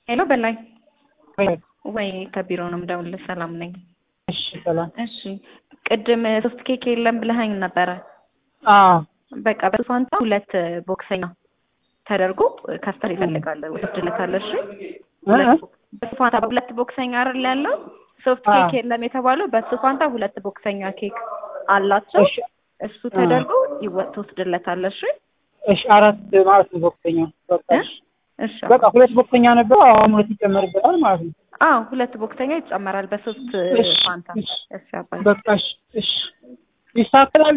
ሄሎ በላይ ወይ ከቢሮ ነው የምደውልልህ። ሰላም ነኝ። እሺ ሰላም። እሺ ቅድም ሶስት ኬክ የለም ብለኸኝ ነበረ። አዎ በቃ በሱ ፋንታ ሁለት ቦክሰኛ ተደርጎ ከስተር ይፈልጋል ወስድልታለሁ። እሺ በሱ ፋንታ ሁለት ቦክሰኛ አይደል ያለው ሶፍት ኬክ የለም የተባለው በሱ ፋንታ ሁለት ቦክሰኛ ኬክ አላቸው። እሺ እሱ ተደርጎ ይወጥ ትወስድለታለህ። እሺ እሺ አራት ማለት ነው ቦክሰኛ። በቃ እሺ እሺ በቃ ሁለት ቦክሰኛ ነበር። አሁን ሁለት ይጨመርበታል ማለት ነው። አዎ ሁለት ቦክሰኛ ይጨመራል በሶስት እሺ ፋንታ። እሺ እሺ አባይ በቃ እሺ እሺ ይስተካከላል።